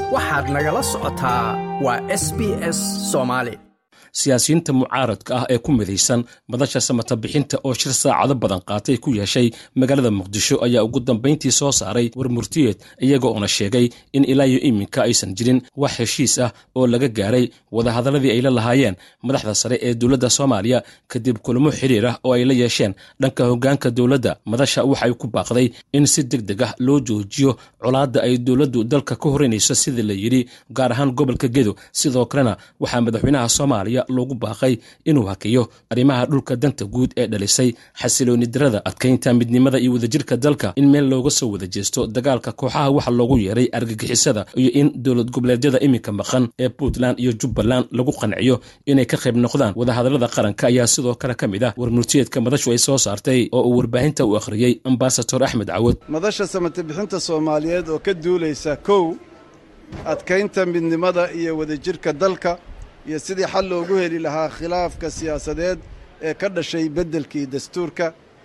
waxaad nagala socotaa waa s b s soomaali siyaasiyiinta mucaaradka ah ee ku midaysan madasha samata bixinta oo shir saacado badan qaatay ku yeeshay magaalada muqdisho ayaa ugu dambayntii soo saaray war murtiyeed iyaga oona sheegay in ilaa iyo iminka aysan jirin wax heshiis ah oo laga gaaray wadahadaladii ay la lahaayeen madaxda sare ee dowladda soomaaliya kadib kulamo xiriir ah oo ay la yeesheen dhanka hoggaanka dowladda madasha waxay ku baaqday in si deg deg ah loo joojiyo colaadda ay dowladdu dalka ka horeynayso sida la yidhi gaar ahaan gobolka gedo sidoo kalena waxaa madaxweynaha soomaaliya loogu baaqay inuu hakiyo arrimaha dhulka danta guud ee dhalisay xasilooni darada adkaynta midnimada iyo wadajirka dalka in meel looga soo wada jeesto dagaalka kooxaha waxa loogu yeeray argagixisada iyo in dowlad goboleedyada iminka maqan ee puntland iyo jubbaland lagu qanciyo inay ka qayb noqdaan wadahadalada qaranka ayaa sidoo kale ka mid ah warmurtiyeedka madashu ay soo saartay oo uu warbaahinta u akhriyey ambasador axmed cawad madasha samatobixinta soomaaliyeed oo ka duulaysa kow adkaynta midnimada iyo wadajirka dalka iyo sidii xal loogu heli lahaa khilaafka siyaasadeed ee ka dhashay beddelkii dastuurka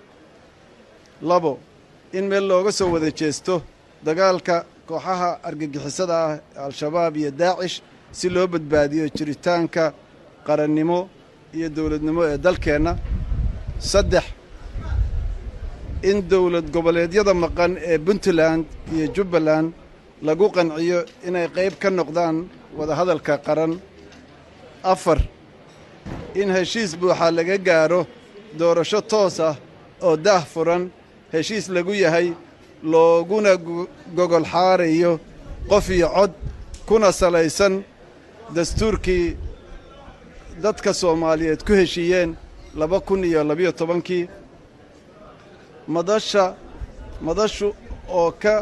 labo in meel looga soo wada jeesto dagaalka kooxaha argagixisada ah al-shabaab iyo daacish si loo badbaadiyo jiritaanka qarannimo iyo dowladnimo ee dalkeenna saddex in dowlad goboleedyada maqan ee puntland iyo jubbaland lagu qanciyo inay qayb ka noqdaan wadahadalka qaran afar in heshiis buuxa laga gaadho doorasho toos ah oo daah furan heshiis lagu yahay looguna gogol xaarayo qof iyo cod kuna salaysan dastuurkii dadka soomaaliyeed ku heshiiyeen laba kun iyo labiyo tobankii madasha madashu oo ka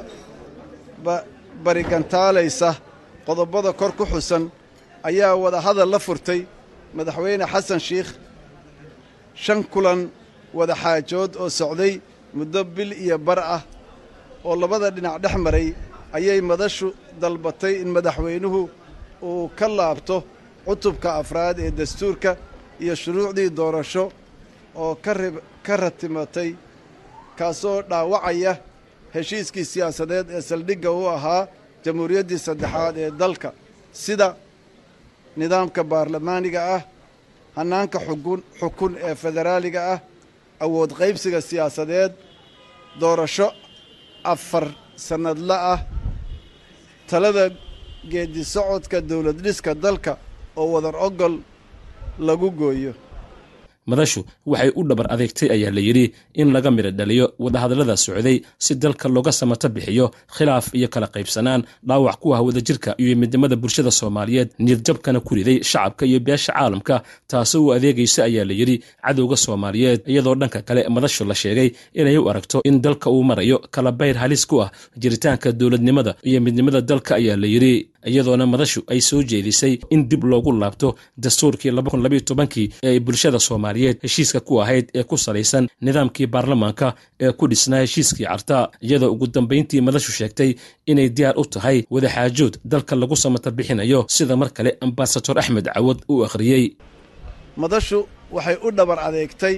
barigantaalaysa qodobada kor ku xusan ayaa wadahadal la furtay madaxweyne xasan shiikh shan kulan wada xaajood oo socday muddo bil iyo bar ah oo labada dhinac dhex maray ayay madashu dalbatay in madaxweynuhu uu ka laabto cutubka afraad ee dastuurka iyo shuruucdii doorasho oo ka ratimatay kaasoo dhaawacaya heshiiskii siyaasadeed ee saldhigga u ahaa jamhuuriyaddii saddexaad ee dalka sida nidaamka baarlamaaniga ah hannaanka xukun xukun ee federaaliga ah awood qaybsiga siyaasadeed doorasho afar sannadla ah talada geedi socodka dowlad dhiska dalka oo wadar ogol lagu gooyo madashu waxay u dhabar adeegtay ayaa la yidhi in laga midho dhaliyo wadahadallada socday si dalka looga samato bixiyo khilaaf iyo kala qaybsanaan dhaawac ku ah wadajirka iyo midnimada bulshada soomaaliyeed niyadjabkana ku riday shacabka iyo beesha caalamka taasoo u adeegaysa ayaa la yidhi cadowga soomaaliyeed iyadoo dhanka kale madashu la sheegay inay u aragto in dalka uu marayo kala bayr halis ku ah jiritaanka dowladnimada iyo midnimada dalka ayaa la yidhi iyadoona madashu ay soo jeedisay in dib loogu laabto dastuurkii kii ee ay bulshada soomaaliyeed heshiiska ku ahayd ee ku salaysan nidaamkii baarlamaanka ee ku dhisnaa heshiiskii carta iyadoo ugu dambayntii madashu sheegtay inay diyaar u tahay wadaxaajood dalka lagu samata bixinayo sida mar kale ambasador axmed cawad uu akhriyey madashu waxay u dhabar adeegtay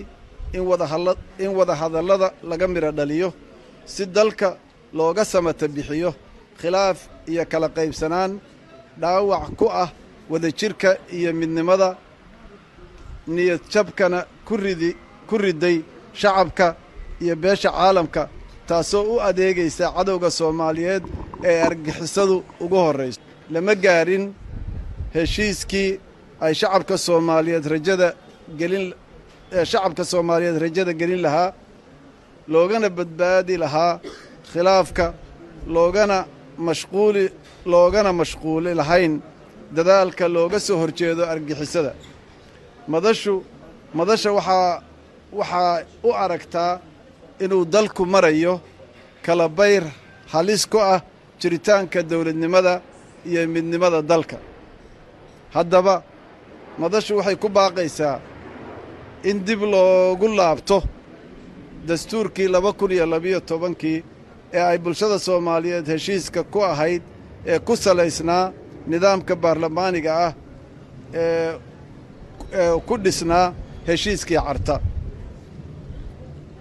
in wadahadallada laga midho dhaliyo si dalka looga samata bixiyo khilaaf iyo kala qaybsanaan dhaawac ku ah wadajirka iyo midnimada niyadjabkana ku riday shacabka iyo beesha caalamka taasoo u adeegaysa cadowga soomaaliyeed ee argixisadu ugu horrayso lama gaarin heshiiskii ay shacabka soomaaliyeed rajada gelin ee shacabka soomaaliyeed rajada gelin lahaa loogana badbaadi lahaa khilaafka loogana mashquuli loogana mashquuli lahayn dadaalka looga soo horjeedo argixisada madashu madasha waxaa waxaa u aragtaa inuu dalku marayo kala bayr halis ku ah jiritaanka dowladnimada iyo midnimada dalka haddaba madashu waxay ku baaqaysaa in dib loogu laabto dastuurkii laba kun iyo labiyo tobankii ee ay bulshada soomaaliyeed heshiiska ku ahayd ee ku salaysnaa nidaamka baarlamaaniga ah ee ee ku dhisnaa heshiiskii carta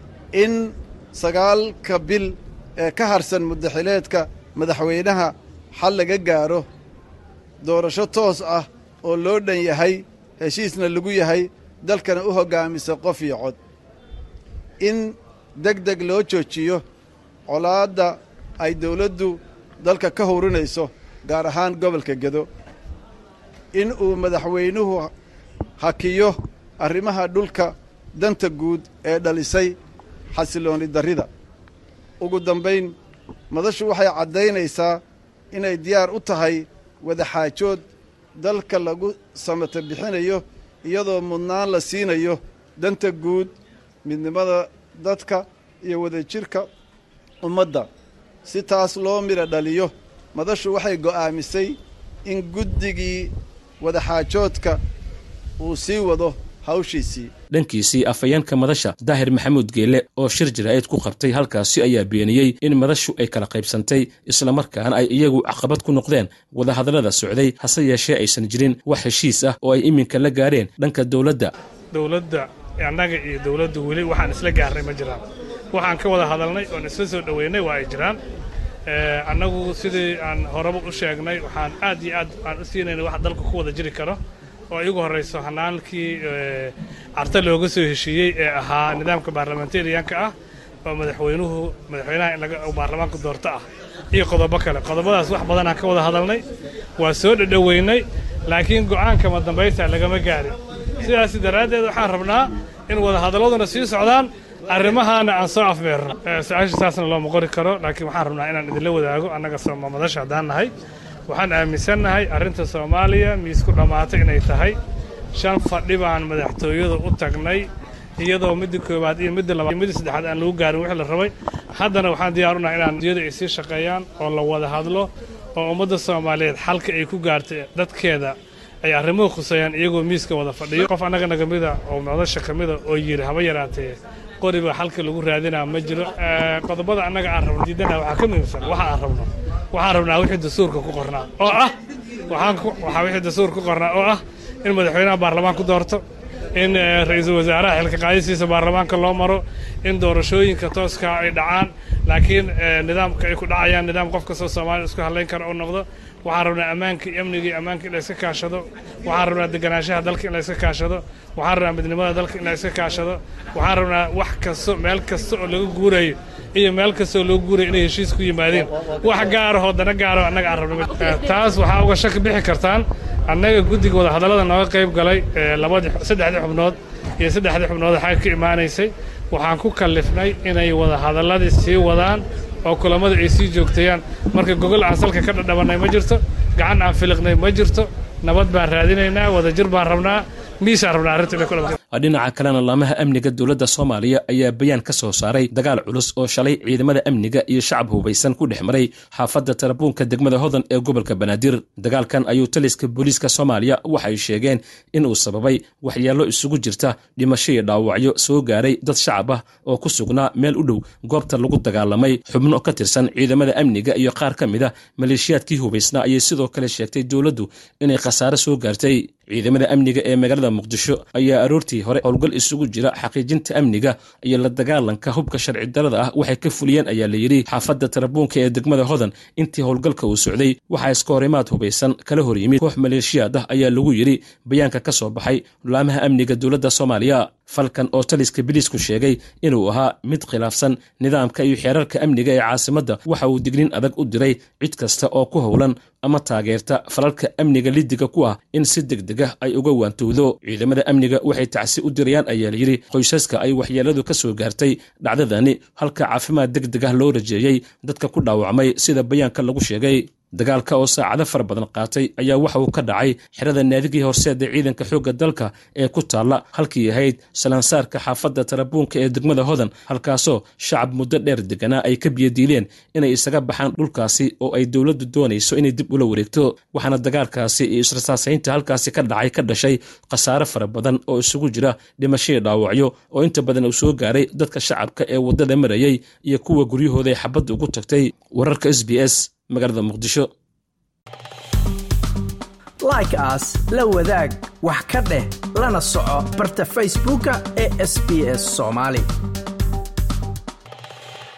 in sagaalka bil ee ka harsan muddaxileedka madaxweynaha xal laga gaaro doorasho toos ah oo loo dhan yahay heshiisna lagu yahay dalkana u hoggaamisa qof iyo cod in deg deg loo joojiyo colaadda ay dawladdu dalka ka howrinayso gaar ahaan gobolka gedo in uu madaxweynuhu hakiyo arrimaha dhulka danta guud ee dhalisay xasilooni darrida ugu dambayn madashu waxay caddaynaysaa inay diyaar u tahay wadaxaajood dalka lagu samata bixinayo iyadoo mudnaan la siinayo danta guud midnimada dadka iyo wadajirka ummadda si taas loo midha dhaliyo madashu waxay go'aamisay in guddigii wadaxaajoodka uu sii wado hawshiisii dhankiisii afhayeenka madasha daahir maxamuud geele oo shir jaraa'id ku qabtay halkaasi ayaa beeniyey in madashu ay kala qaybsantay islamarkaana ay iyagu caqabad ku noqdeen wadahadallada socday hase yeeshee aysan jirin wax heshiis ah oo ay iminka la gaareen dhanka dowladda dowladda annaga iyo dowladdu weli waxaan isla gaarnay ma jiraan waxaan ka wada hadalnay oon isla soo dhoweynay waa ay jiraan annagu sidii aan horeba u sheegnay waxaan aad iyo aad aan u siinaynay wax dalka ku wada jiri karo oo igu horrayso hanaankii carta looga soo heshiiyey ee ahaa nidaamka baarlamentariyanka ah oo madaxweynuhu madaxweynaha in laga baarlamaanka doorto ah iyo qodobo kale qodobadaas wax badanaan ka wada hadalnay waa soo dhadhoweynay laakiin go'aanka ma dambaysta lagama gaarin sidaas daraaddeed waxaan rabnaa in wadahadalladuna sii socdaan arrimahaana aan soo afmeerno su-aasha saasna looma qori karo laakiin waxaan rabnaa inaan idinla wadaago annaga madasha haddaan nahay waxaan aaminsannahay arrinta soomaaliya miisku dhammaatay inay tahay shan fadhi baan madaxtooyada u tagnay iyadoo midda koowaad iyo midda labaad iyo midda saddexaad aan lagu gaarin wixii la rabay haddana waxaan diyaar unahay inaan diyada ay sii shaqeeyaan oo la wada hadlo oo ummadda soomaaliyeed xalka ay ku gaartay dadkeeda ay arrimuhu khuseeyaan iyagoo miiska wada fadhiyo qof annaga naga mida oo madasha ka mida oo yidhi haba yaraatee qoriba xalka lagu raadinaa ma jiro qodobada annaga aan rabno diidanaha waxaa ka muhiimsan waxa aan rabno waxaan rabnaa wixii dastuurka ku qornaa oo ah waxaa wixii dastuurka ku qornaa oo ah in madaxweynaha baarlamaan ku doorto in ra-iisul wasaaraha xilka qaadisiisa baarlamaanka loo maro in doorashooyinka tooskaa ay dhacaan laakiin nidaamka ay ku dhacayaan nidaam qof kastoo soomaaliya isku hadlayn kara u noqdo waxaan rabnaa ammaanka iyo amniga iyo ammaanka in la iska kaashado waxaan rabnaa deganaanshaha dalka in la iska kaashado waxaan rabnaa midnimada dalka in la iska kaashado waxaan rabnaa wax kasto meel kasta oo laga guurayo iyo meel kastoo loo guurayo inay heshiis ku yimaadeen wax gaarahoo dana gaaro annaga aan rabno taas waxaa uga shaki bixi kartaan annaga guddiga wadahadallada nooga qayb galay labadii saddexdii xubnood iyo saddexdii xubnood xagga ka imaanaysay waxaan ku kallifnay inay wadahadalladii sii wadaan oo kulammada ay sii joogtayaan marka gogol aan salka ka dhadhabannay ma jirto gacan aan filiqnay ma jirto nabad baan raadinaynaa wadajir baan rabnaa miisaan rabnaa arrinta dhinaca kalena laamaha amniga dowladda soomaaliya ayaa bayaan ka soo saaray dagaal culus oo shalay ciidamada amniga iyo shacab hubaysan ku dhex maray xaafadda tarabuunka degmada hodan ee gobolka banaadir dagaalkan ayuu taliska booliiska soomaaliya waxay sheegeen inuu sababay waxyeello isugu jirta dhimasho iyo dhaawacyo soo gaaray dad shacab ah oo ku sugnaa meel u dhow goobta lagu dagaalamay xubno ka tirsan ciidamada amniga iyo qaar ka mid a maleeshiyaadkii hubaysnaa ayay sidoo kale sheegtay dowladdu inay khasaare soo gaartay ciidamada amniga ee magaalada muqdisho ayaa aroortii hore howlgal isugu jira xaqiijinta amniga iyo la dagaalanka hubka sharci darada ah waxay ka fuliyeen ayaa la yidhi xaafadda tarabuunka ee degmada hodan intii howlgalka uu socday waxaa iska horimaad hubaysan kala hor yimid koox maleeshiyaad ah ayaa lagu yidhi bayaanka ka soo baxay laamaha amniga dowladda soomaaliya falkan oo taliska biliisku sheegay inuu ahaa mid khilaafsan nidaamka iyo xeerarka amniga ee caasimadda waxa uu dignin adag u diray cid kasta oo ku howlan ama taageerta falalka amniga lidiga ku ah in si degdeg ah ay uga waantowdo ciidamada amniga waxay tacsi u dirayaan ayaa layidhi qoysaska ay waxyeeladu ka soo gaartay dhacdadani halka caafimaad degdeg ah loo rajeeyey dadka ku dhaawacmay sida bayaanka lagu sheegay dagaalka oo saacado fara badan qaatay ayaa waxa uu ka dhacay xerada naadigii horseeda ciidanka xoogga dalka ee ku taalla halkii ahayd salansaarka xaafadda tarabuunka ee degmada hodan halkaasoo shacab muddo dheer deganaa ay ka biyadiileen inay isaga baxaan dhulkaasi oo ay dowladdu doonayso inay dib ula wareegto waxaana dagaalkaasi iyo israsaasaynta halkaasi ka dhacay ka dhashay khasaare fara badan oo isugu jira dhimashadii dhaawacyo oo inta badan uu soo gaaray dadka shacabka ee waddada marayay iyo kuwa guryahooda ay xabadda ugu tagtay wararka s b s magaalada muqdisho like aas la wadaag wax ka dheh lana soco barta facebooka ee sb s soomaali